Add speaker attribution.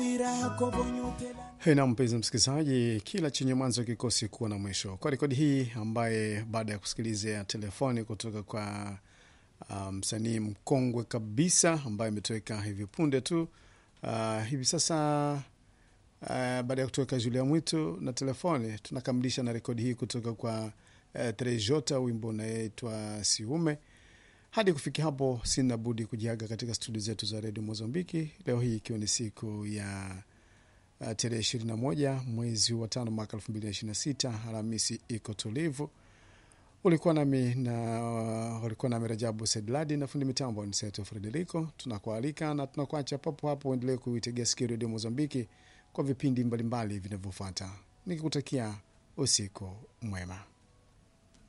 Speaker 1: Na mpenzi msikilizaji, kila chenye mwanzo kikosi kuwa na mwisho. Kwa rekodi hii ambaye baada ya kusikiliza telefoni kutoka kwa msanii um, mkongwe kabisa ambaye imetoweka hivi punde tu uh, hivi sasa uh, baada ya kutoweka Julia Mwitu na telefoni, tunakamilisha na rekodi hii kutoka kwa uh, Trejota, wimbo unaitwa Siume. Hadi kufikia hapo, sina budi kujiaga katika studio zetu za redio Mozambiki leo hii ikiwa ni siku ya uh, tarehe ishirini na moja mwezi wa tano mwaka elfu mbili na ishirini na sita Alhamisi iko tulivu. Ulikuwa nami na uh, ulikuwa nami Rajabu Sedladi na fundi mitambo ni Seto Frederico. Tunakualika na tunakuacha papo hapo, uendelee kuitegea sikio redio Mozambiki kwa vipindi mbalimbali vinavyofuata, nikikutakia usiku mwema.